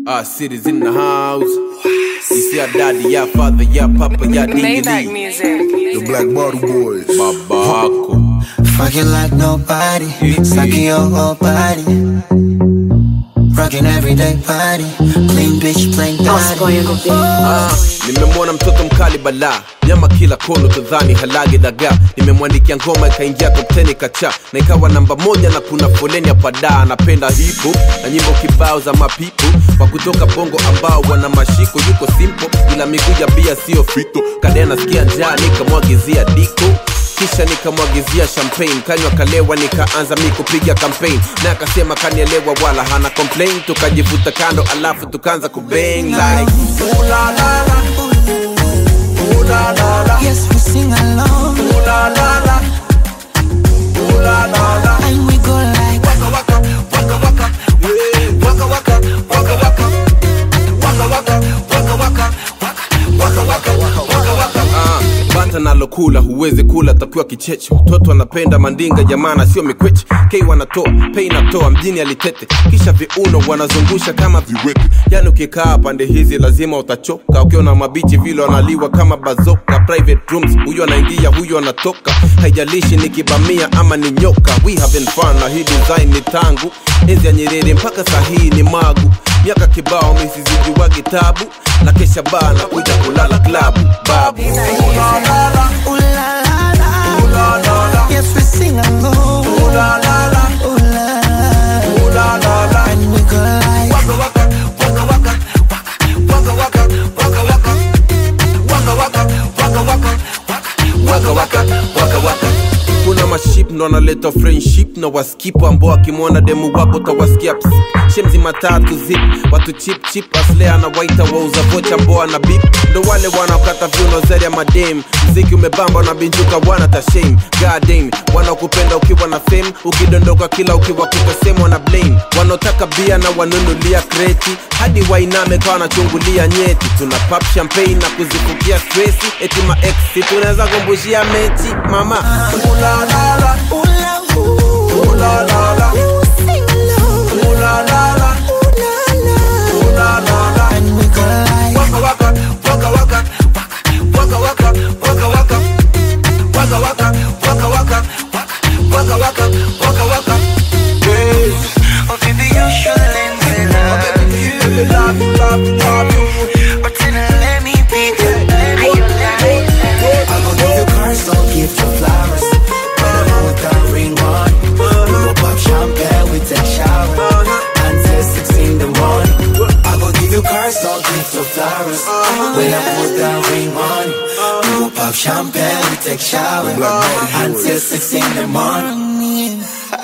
Our city's in the house. You see our daddy, yeah, father, yeah, papa, yeah, Maybach dingy music. The Black Bottle Boys. Babako. Fucking like nobody, sucking your whole body. Rocking everyday party, clean bitch, plain body. Ah, nimemwona mtoto mkali bala nyama kila kono tadhani halagi dagaa nimemwandikia ngoma ikaingia top 10 kacha na ikawa namba moja na kuna foleni ya padaa anapenda hip hop na nyimbo kibao za mapipo wa kutoka bongo ambao wana mashiko yuko simple ila miguu ya bia sio fito kadea nasikia njaa nikamwagizia diko kisha nikamwagizia champagne kanywa kalewa nikaanza mi kupiga campaign na akasema kanielewa wala hana complain tukajivuta kando alafu tukaanza kubang like ooh la la la ooh la la la Yes, we sing along, ooh la la la ooh la la la and we go like waka waka waka waka yeah. waka waka waka waka waka waka waka waka waka waka waka waka Ah, bata nalokula huwezi kula takiwa kicheche mtoto anapenda mandinga jamana sio mikweche k wanatoa pei natoa mjini alitete kisha viuno wanazungusha kama viwete yani ukikaa pande hizi lazima utachoka ukiona mabichi vile wanaliwa kama bazoka private rooms huyo anaingia huyo anatoka haijalishi ni kibamia ama ni nyoka we having fun na hii design ni tangu enzi ya nyerere mpaka sahii ni magu miaka kibao misizijua kitabu na kesha baa na kuja kulala klabu babu ooh la la la. Yes, we sing along, ooh la la la, and we go like kuna maship ndo analeta friendship na waskip ambao akimwona demu wako tawaskia ps shemzi matatu zip watu chip chip asle anawaita wauza vocha ambao ana bip ndo wale wanaokata viuno zeri ya madem mziki umebamba na binjuka wana tashem goddamn wanaokupenda ukiwa na fame ukidondoka kila ukiwa kutasemwa na blame wanaotaka bia na wanunulia kreti hadi wainame kawa wanachungulia nyeti tuna pap champagne na kuzifukia stresi eti ma ex tunaweza kumbushia mechi mama Ooh la la la, ooh la ooh, ooh la la la, we sing along, ooh la la la, ooh la la, ooh la la la. and we go like Waka waka, waka waka, waka waka, waka waka, waka waka, waka waka, waka waka, waka waka. Hey, Oh baby, you should let me love you. love you, love you, love you. But then let me be good. Let me I gon' give you cards, don't give you flowers. When I put that ring on, we go pop champagne, we take shower until six in the morning. I gon' give you cards, don't give you flowers. When I put that ring on, we go pop champagne, we take shower until six in the morning.